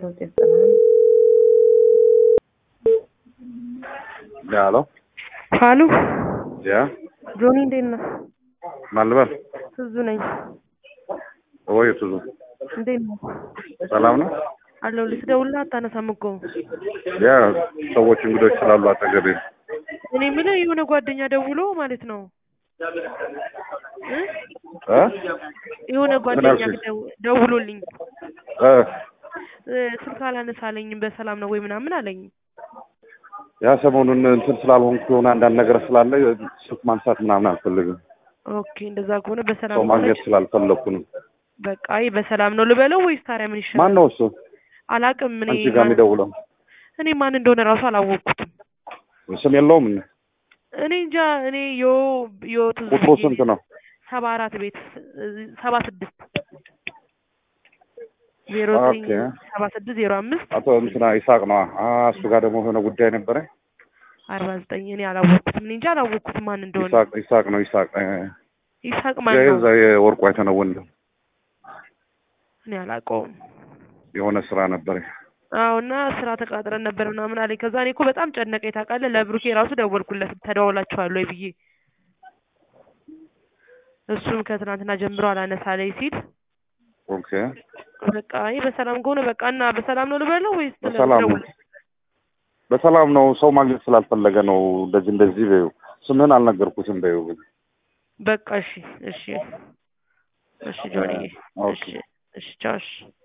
ሶስት ዘጠና ያ ሄሎ ሀሉ ያ ጆኒ እንዴት ነህ? ማን ልበል? ትዙ ነኝ። ወይ ትዙ እንዴት ነህ? ሰላም ነው? አለሁልህ። ስደውልልህ አታነሳም እኮ። ያ ሰዎች እንግዶች ስላሉ አጠገቤ እኔ የምልህ የሆነ ጓደኛ ደውሎ ማለት ነው እ እ የሆነ ምን ጓደኛ አልሽኝ? ደው- ደውሎልኝ እ እ ስልክ አላነሳለኝም በሰላም ነው ወይ ምናምን አለኝ። ያ ሰሞኑን እንትን ስላልሆንኩ የሆነ አንዳንድ ነገር ስላለ ስልክ ማንሳት ምናምን አልፈልግም። ኦኬ እንደዛ ከሆነ በሰላም ሰው ከሆነ ማግኘት ስላልፈለግኩ ነው። በቃ አይ በሰላም ነው ልበለው ወይስ ታዲያ ምን ይሻላል? ማን ነው እሱ አላቅም። እኔ አንቺ ጋር ማን- የሚደውለው? እኔ ማን እንደሆነ ራሱ አላወቅኩትም። ስም የለውም? እኔ እንጃ። እኔ ዮ ዮ ትዝ ቁጥሩ ብዬ ስንት ነው? ሰባ አራት ቤት ሰባ ስድስት ዜሮ ዘጠኝ ኦኬ። ሰባ ስድስት ዜሮ አምስት አቶ እንትና ይሳቅ ነው። እሱ ጋር ደግሞ የሆነ ጉዳይ ነበረ። አርባ ዘጠኝ እኔ አላወቅኩትም። እኔ እንጃ አላወቅኩትም ማን እንደሆነ። ይሳቅ ይሳቅ ነው ይሳቅ እ፣ ይሳቅ ማን ነው? የዛ የወርቁ አይተነው ወንድም እኔ አላውቀውም። የሆነ ስራ ነበረ። አዎ እና ስራ ተቃጥረን ነበር ምናምን አለኝ። ከዛ እኔ እኮ በጣም ጨነቀኝ ታውቃለህ። ለብሩኬ ራሱ ደወልኩለት ተደዋውላችኋል ወይ ብዬ እሱም ከትናንትና ጀምሮ አላነሳለኝ ሲል ኦኬ በቃ ይህ በሰላም ከሆነ በቃ እና በሰላም ነው ልበለው ወይስ በሰላም ነው። ልደውል? በሰላም ነው። ሰው ማግኘት ስላልፈለገ ነው። እንደዚህ እንደዚህ በይው። ስምህን አልነገርኩትም በይው ግን በቃ እሺ እሺ እሺ ጆኒ ኦኬ። እሺ እሺ ቻው እሺ